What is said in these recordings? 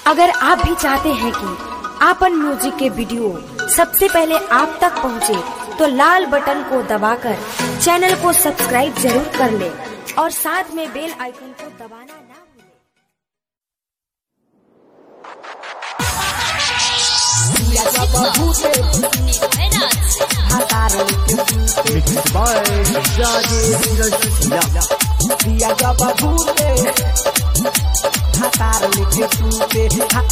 अगर आप भी चाहते हैं कि आपन म्यूजिक के वीडियो सबसे पहले आप तक पहुंचे, तो लाल बटन को दबाकर चैनल को सब्सक्राइब जरूर कर ले और साथ में बेल आइकन को दबाना ना भूलें। Mixed by Rajesh Rajya. दिया जब भूले हतार लिखे टूटे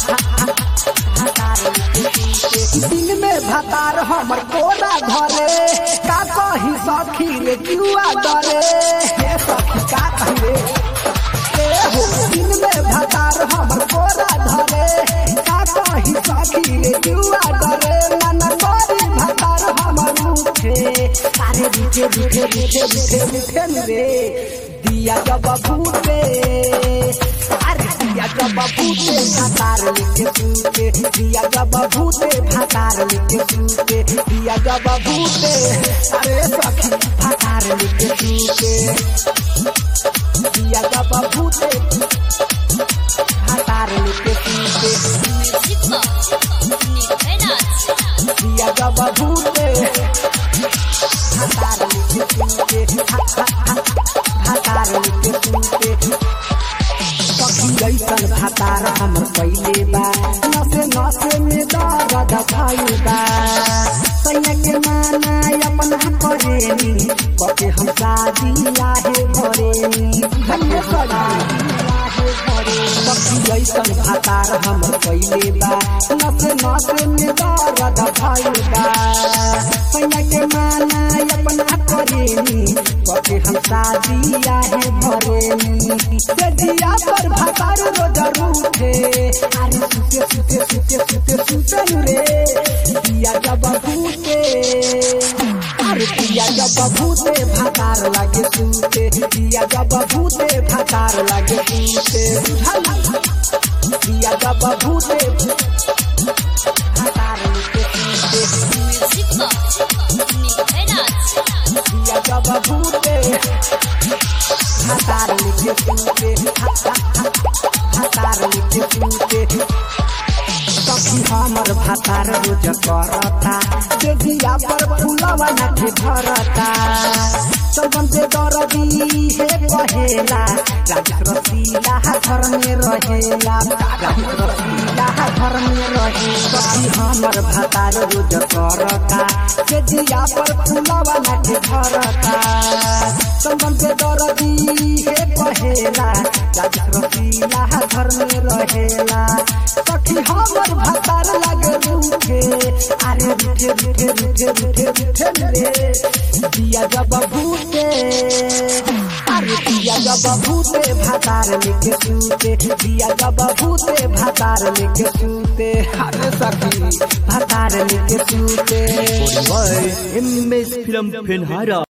हतार लिखे टूटे दिन में भतार हमर कोरा धरे का कही सखी रे जुआ डरे हे सखी का कहे ए हो दिन में भतार हमर कोरा धरे का कही सखी रे जुआ डरे मन करी भतार हमर उठे अरे रुठे रुठे रुठे रुठे रुठे रे दिया जब भूते अरे दिया जब भूते भातार लिखे सूते दिया जब भूते भातार लिखे सूते दिया जब भूते अरे सखी भातार लिखे सूते दिया जब भूते भातार लिखे सूते दिया जब भूते भातार लिखे सूते भातार लिखे सूते सखी ऐसन भातार हमर पहिले बा नसे नसे में दर्द भइल बा सैया के माना अपन करेनी कके हम शादी लाहे भरेनी धन्य शादी लाहे भरे सखी ऐसन भातार हमर पहिले बा नसे नसे में दर्द भइल बा सैया के माना अपन करेनी कके हम शादी लाहे भरेनी से दिया पर भातार रोज रूठे अरे सुते सुते सुते सुते सुते रे दिया जब भूते अरे दिया जब भूते भातार लागे सुते दिया जब भूते भातार लागे सुते दिया जब भूते भातार लागे सुते दिया जब भूते भातार लिखे सुते भातार लिखे सुते सखी हमर भातार रोज करता देगिया पर फूलवा नाथे धरता सबन से दरदी हे कहेला राजेश रसीला घर में रहेला राजेश रसीला घर में रहे सखी हमर भातार रोज करता देगिया पर फूलवा नाथे धरता सबन से दरदी हे कहेला राजेश रसीला घर में रहेला सखी हमर भातार लागे रूठे अरे रूठे रूठे रूठे रूठे रूठे रे दिया जब भूते अरे दिया जब भूते भातार लेके सूते दिया जब भूते भातार लेके सूते अरे सखी भातार लेके सूते By MS Film Penhara.